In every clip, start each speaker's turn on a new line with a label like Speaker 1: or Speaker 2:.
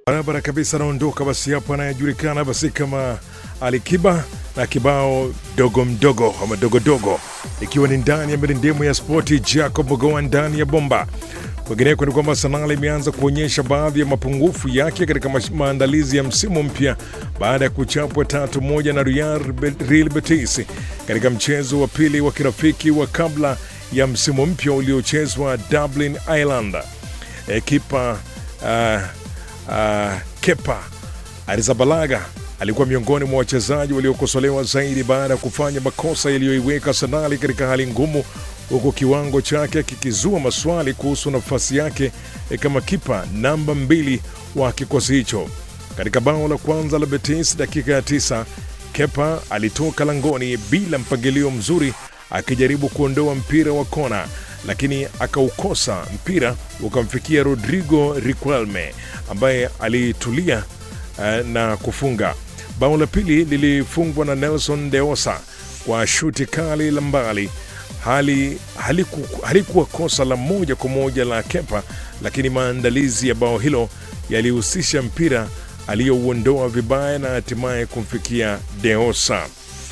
Speaker 1: barabara kabisa, anaondoka basi hapo, anayejulikana basi kama Alikiba na kibao dogo mdogo ama dogodogo, ikiwa ni ndani ya mirindemu ya spoti. Jacob Mogoa ndani ya bomba. Kwingineko ni kwamba Sanaa imeanza kuonyesha baadhi ya mapungufu yake katika mash- maandalizi ya msimu mpya baada ya kuchapwa tatu moja na Real Real Betis katika mchezo wa pili wa kirafiki wa kabla ya msimu mpya uliochezwa Dublin, Ireland. E, kipa uh, uh, Kepa Arrizabalaga alikuwa miongoni mwa wachezaji waliokosolewa zaidi baada ya kufanya makosa yaliyoiweka Arsenal katika hali ngumu, huku kiwango chake kikizua maswali kuhusu nafasi yake eh, kama kipa namba mbili wa kikosi hicho. Katika bao la kwanza la Betis dakika ya tisa, Kepa alitoka langoni bila mpangilio mzuri akijaribu kuondoa mpira wa kona, lakini akaukosa mpira ukamfikia Rodrigo Riquelme ambaye alitulia eh, na kufunga. Bao la pili lilifungwa na Nelson Deosa kwa shuti kali la mbali. Hali haliku, halikuwa kosa la moja kwa moja la Kepa, lakini maandalizi ya bao hilo yalihusisha mpira aliyouondoa vibaya na hatimaye kumfikia Deosa.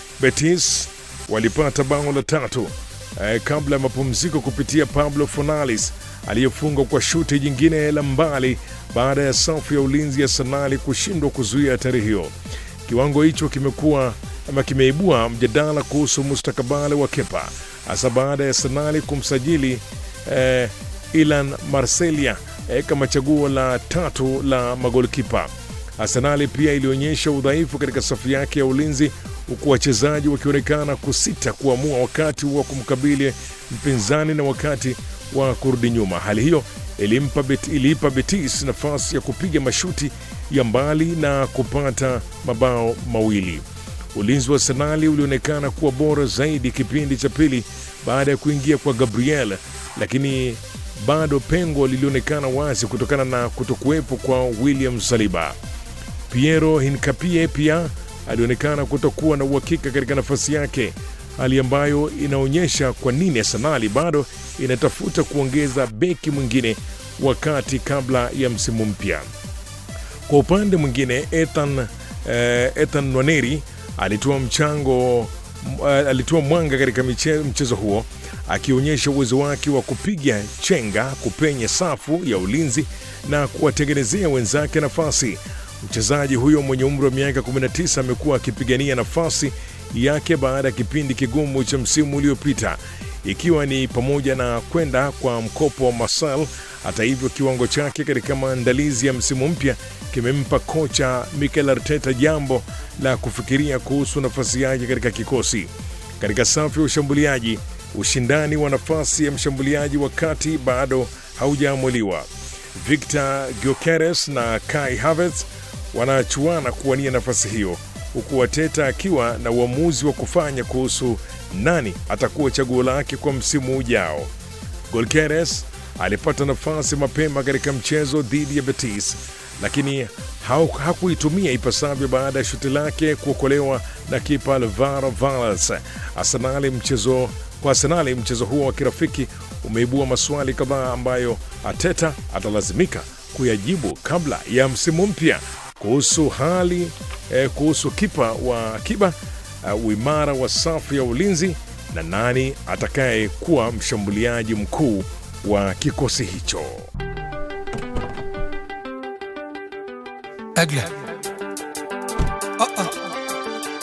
Speaker 1: Betis walipata bao la tatu eh, kabla ya mapumziko kupitia Pablo Fornales aliyefunga kwa shuti jingine la mbali baada ya safu ya ulinzi ya Sanali kushindwa kuzuia hatari hiyo. Kiwango hicho kimekuwa ama kimeibua mjadala kuhusu mustakabali wa Kepa hasa baada ya Sanali kumsajili eh, Ilan Marselia eh, kama chaguo la tatu la magolkipa. Arsenali pia ilionyesha udhaifu katika safu yake ya ulinzi huku wachezaji wakionekana kusita kuamua wakati wa kumkabili mpinzani na wakati wa kurudi nyuma. Hali hiyo ilimpa Bet, iliipa Betis nafasi ya kupiga mashuti ya mbali na kupata mabao mawili. Ulinzi wa Arsenali ulionekana kuwa bora zaidi kipindi cha pili baada ya kuingia kwa Gabriel, lakini bado pengo lilionekana wazi kutokana na kutokuwepo kwa William Saliba. Piero Hincapie pia alionekana kutokuwa na uhakika katika nafasi yake, hali ambayo inaonyesha kwa nini Arsenali bado inatafuta kuongeza beki mwingine wakati kabla ya msimu mpya. Kwa upande mwingine Ethan, eh, Ethan Nwaneri alitoa mchango uh, alitoa mwanga katika miche- mchezo huo akionyesha uwezo wake wa kupiga chenga kupenya safu ya ulinzi na kuwatengenezea wenzake nafasi. Mchezaji huyo mwenye umri wa miaka 19 amekuwa akipigania nafasi yake baada ya kipindi kigumu cha msimu uliopita ikiwa ni pamoja na kwenda kwa mkopo wa Marcel. Hata hivyo, kiwango chake katika maandalizi ya msimu mpya kimempa kocha Mikel Arteta jambo la kufikiria kuhusu nafasi yake katika kikosi. Katika safu ya ushambuliaji, ushindani wa nafasi ya mshambuliaji wa kati bado haujaamuliwa. Victor Gyökeres na Kai Havertz wanachuana kuwania nafasi hiyo huku Wateta akiwa na uamuzi wa kufanya kuhusu nani atakuwa chaguo lake kwa msimu ujao. Golkeres alipata nafasi mapema katika mchezo dhidi ya Betis, lakini hau- hakuitumia ipasavyo baada ya shuti lake kuokolewa na kipa Alvaro Valles. Arsenali mchezo kwa Arsenali mchezo huo wa kirafiki umeibua maswali kadhaa ambayo Ateta atalazimika kuyajibu kabla ya msimu mpya kuhusu hali eh, kuhusu kipa wa akiba uh, uimara wa safu ya ulinzi na nani atakaye kuwa mshambuliaji mkuu wa kikosi hicho.
Speaker 2: أجله